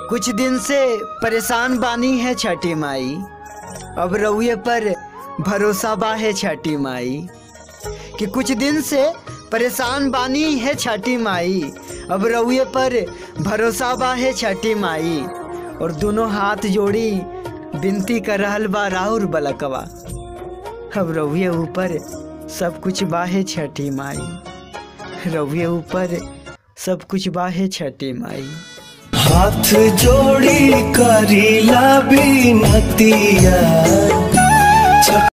कुछ दिन से परेशान बानी है छठी माई अब रउए पर भरोसा बा है छठी माई कि कुछ दिन से परेशान बानी है छठी माई अब रउए पर भरोसा बा है छठी माई और दोनों हाथ जोड़ी विनती कर रहल बा राहुल बलकवा अब रउए ऊपर सब कुछ बाहे छठी माई रउए ऊपर सब कुछ बाहे छठी माई हाथ जोड़ी करीला बिनतिया